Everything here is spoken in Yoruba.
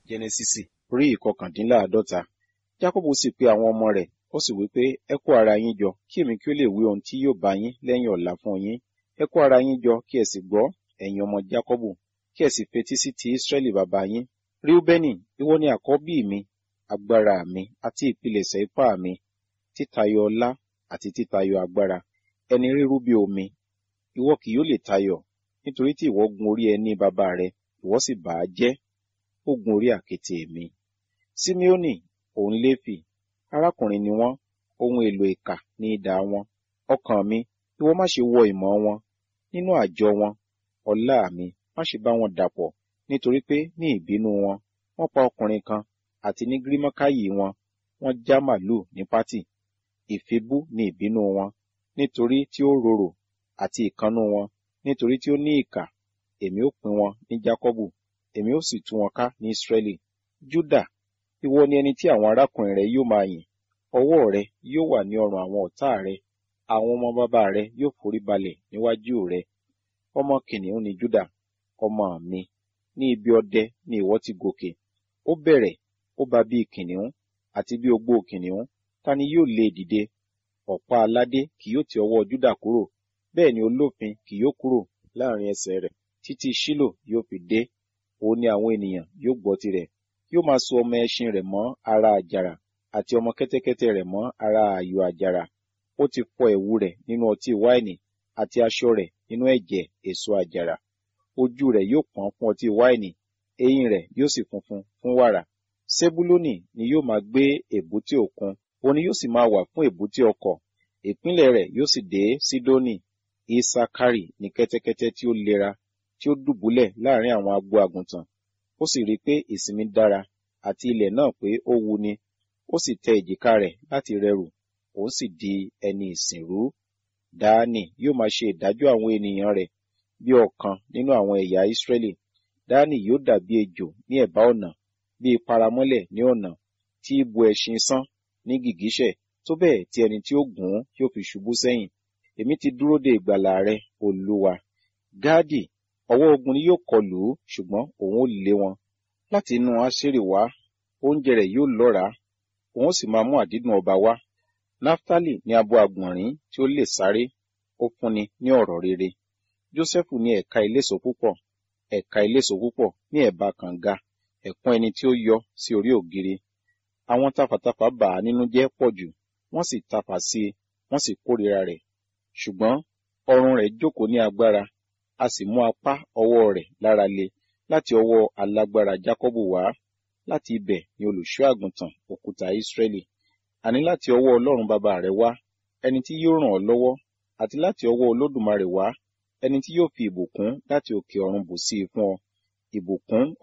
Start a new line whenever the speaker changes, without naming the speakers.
jẹnẹsísì orí ìkọkàndínláàádọ́ta jákọ́bù sì pe àwọn ọmọ rẹ̀ ó sì wí pé ẹ kó ara yín jọ kí èmi kí ó lè wí ohun tí yóò bá yín lẹ́yìn ọ̀la fún yín ẹ kó ara yín jọ kí ẹ sì gbọ́ ẹ̀yin ọmọ jákọ́bù kí ẹ sì fetí sí ti ísírẹ́lì bàbá yín ríúbẹ́nì ìwọ ni àkọ́bí mi agbára mi àti ìpilẹ̀ṣẹ̀ ipá mi títayọ ọlá àti títayọ agbára ẹni rírú bí omi ìwọ kì yóò lè tayọ nítorí tí ìwọ gun orí ẹní bàbá rẹ ìwọ sì bà á jẹ́ ó gun orí àkéte mi simeoni òun léfì arákùnrin ni wọ́n ohun èlò ìkà ní idà wọn ọkàn mi ìwọ má ṣe wọ ìmọ̀ wọn nínú àjọ wọn ọlá mi má ṣe bá wọn dàpọ̀ nítorí pé ní ìbínú wọn wọ́n pa ọkùnrin kan àti ní gírímọ́káyì wọn wọ́n já màlúù ní pátì ìfibú ní ìbínú wọn nítorí tí ó rorò àti ìkannú wọn nítorí tí ó ní ìkà èmi ó pín wọn ní jákọ́bù èmi ó sì tú wọn ká ní ísírẹ́lì júdà ìwọ ni ẹni tí àwọn arákùnrin rẹ yóò máa yìn ọwọ́ rẹ yóò wà ní ọrùn àwọn ọ̀tá rẹ àwọn ọmọ bàbá rẹ yóò forí balẹ̀ níwájú rẹ ọmọ kìnìún ni júdà ọmọ mi ní ibi ọdẹ ni ìwọ ti gòkè ó bẹ̀rẹ̀ ó bá bí kìnìún àti bí ogbó kìnìún ta ni yóò lé dìde ọ̀pá aládé kì yóò ti ọwọ́ júdà kúrò bẹ́ẹ̀ ni olófin kì yóò kúrò láàrin ẹsẹ̀ rẹ̀ títí ṣílò yóò fi dé òun ni àwọn ènìyàn yóò gbọ́ tirẹ̀ yóò máa so ọmọ ẹṣin rẹ̀ mọ́ ara àjàrà àti ọmọ kẹ́tẹ́kẹ́tẹ́ rẹ̀ mọ́ ara ààyò àjàrà ó ti fọ ẹ̀wù rẹ̀ nínú ọtí wáìnì àti aṣọ rẹ̀ nínú ẹ̀jẹ̀ èso àjàrà ojú rẹ̀ yóò pọ́n fún ọtí wáìnì eyín rẹ̀ yóò sì funfun fún wàrà sebuloni ni yóò máa gbé èbúté òkun òun ni yóò sì máa wà fún èbúté ọkọ̀ ìpínlẹ̀ rẹ̀ yóò sì dé sídónì isakari ní kẹ́tẹ́kẹ́tẹ́ tí ó lera tí ó dùbúlẹ̀ láàrin àwọn agbo àgùntàn ó sì rí i pé ìsinmi dára àti ilẹ̀ náà pé ó wuni ó sì tẹ èjìká rẹ̀ láti rẹrù òun sì di ẹni ìsìnrú dáánì yóò máa ṣe ìdájọ́ àwọn ènìyàn rẹ̀ bí ọ̀kan nínú àwọn ẹ̀yà ìsírẹ́lì dáánì yóò dàbí ejò ní ẹ̀bá ọ̀nà bí paramọ́lẹ̀ ní ọ̀nà tí ibu ẹṣin sán ní gìgísẹ̀ tó bẹ́ẹ̀ tí ẹni tí ó gùn ún yóò fi ṣubú sẹ́yìn èmi ti dúró de ìgbàlà rẹ olúwa gáàdì ọwọ́ ogun ni yóò kọlù ú ṣùgbọ́n òun ó lé wọn láti inú aṣèrè wá oúnjẹ rẹ̀ yóò lọ́ràá òun ó sì máa mú àdídùn ọba wá náftálì ní abo àgbọ̀nrín tí ó lè sáré ó fúnni ní ọ̀rọ̀ rere jósẹ́fù ní ẹ̀ka iléso púpọ̀ ẹ̀ka iléso púpọ̀ ní ẹ̀bá kànga ẹ̀kún ẹni tí ó yọ sí orí ògiri àwọn tafàtafà bà á nínú jẹ́ pọ̀ jù wọ́n sì tafà sí i wọ́n sì kórìíra rẹ̀ ṣùgbọ́n ọrùn rẹ̀ jókòó ní agbára a sì mú apá ọwọ́ rẹ̀ lára le láti ọwọ́ alágbára jákọ́bù wá láti ibẹ̀ ni olùṣọ́ àgùntàn òkúta ìsírẹ́lì àní láti ọwọ́ ọlọ́run bàbá rẹ̀ wá ẹni tí yóò ràn ọ́ lọ́wọ́ àti láti ọwọ́ olódùmarè wá ẹni tí yóò fi ìbùkún láti òkè ọ̀run bù sí i fún ọ ìbùkún